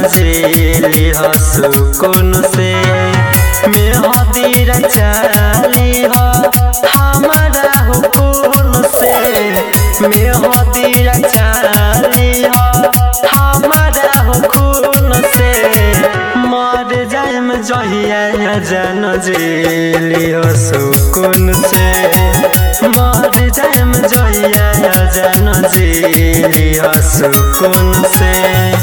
जेली हो सुकून से मेहदी रचाली हो हमारा हुकुन से मेहदी रचाली हो हमारा हुकुन से मर जाएम जहिया जन जेली हो सुकून से मर जाएम जहिया जन जेली हो सुकून से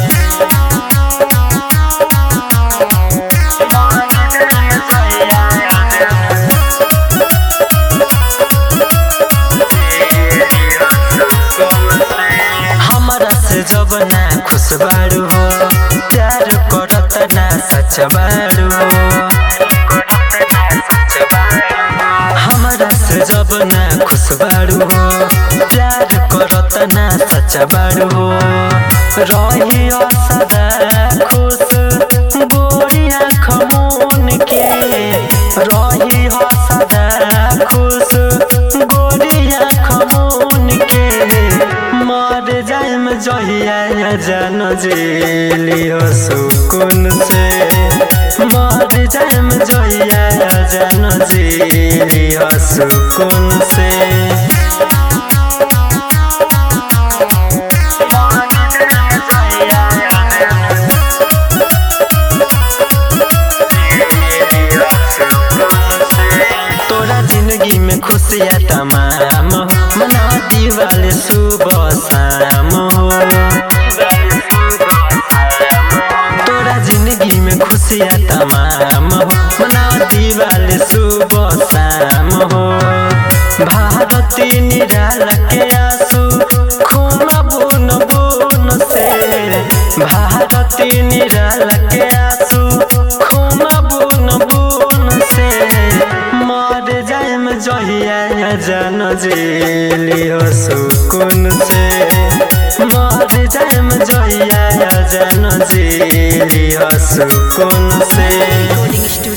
हमरा से जब ना खुश बारू हो प्यार करत ना सच बारू हो हमरा से जब ना खुश बारू हो प्यार करत ना सच बारू हो रही सदा खुश गोरी आँख मुन के रही सदा खुश गोरी आँख मुन के मर जाएम जहिया जन जेली हो सुकून से मर जाएम जहिया जन जेली हो सुकून से तोरा जिंदगी में खुशियाँ तमाम हो मना दिवाली सुबह शाम हो तोरा जिंदगी में खुशियाँ तमाम हो मना दिवाली सुबह शाम हो भारती निराला के आंसू खून बुन बुन से भारती निराला के आंसू खून बुन बुन से मर जाएम जहिया जन जेली हो सुकून से मर जाएम जहिया जन जेली हो सुकून से Recording Studio.